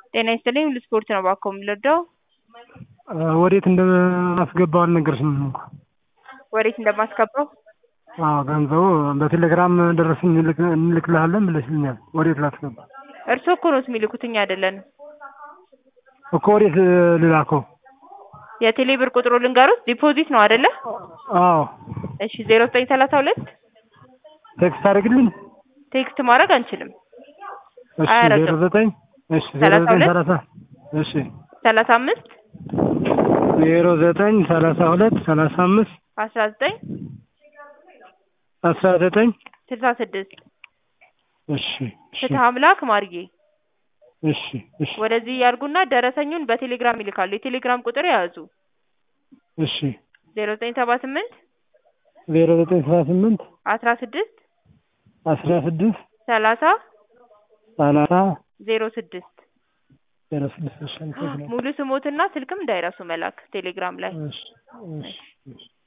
ጤና ይስጥልኝ ሁሉ ስፖርት ነው እባክዎ የምንረዳው? ወዴት እንደማስገባው አልነገርሽኝም እኮ። ወዴት እንደማስገባው? አዎ ገንዘቡ በቴሌግራም ደረሰኝ እንልክልሃለን ብለሽኛል። ወዴት ላስገባ? እርስዎ እኮ ነዎት የሚልኩት እኛ አይደለንም። እኮ ወዴት ልላከው? የቴሌ ብር ቁጥሩ ልንገሮት? ዲፖዚት ነው አይደለ? አዎ እሺ ዜሮ ዘጠኝ ሰላሳ ሁለት ቴክስት አድርግልኝ። ቴክስት ማድረግ አንችልም። እሺ አያረግም። ዜሮ ዘጠኝ እሺ ዜሮ ሰላሳ ዘጠኝ ሁለት ሰላሳ እሺ ሰላሳ አምስት ዜሮ ዘጠኝ ሰላሳ ሁለት ሰላሳ አምስት አስራ ዘጠኝ አስራ ዘጠኝ ስልሳ ስድስት እሺ እሺ ፍትህ አምላክ ማርጌ እሺ እሺ ወደዚህ ያርጉና ደረሰኙን በቴሌግራም ይልካሉ። የቴሌግራም ቁጥር የያዙ እሺ ዜሮ ዘጠኝ ሰባ ስምንት ዜሮ ዘጠኝ ሰባ ስምንት አስራ ስድስት አስራ ስድስት ሰላሳ ሰላሳ ዜሮ ስድስት ዜሮ ስድስት እሺ አመሰግናለሁ። ሙሉ ስሞትና ስልክም እንዳይረሱ መላክ ቴሌግራም ላይ እሺ እሺ እሺ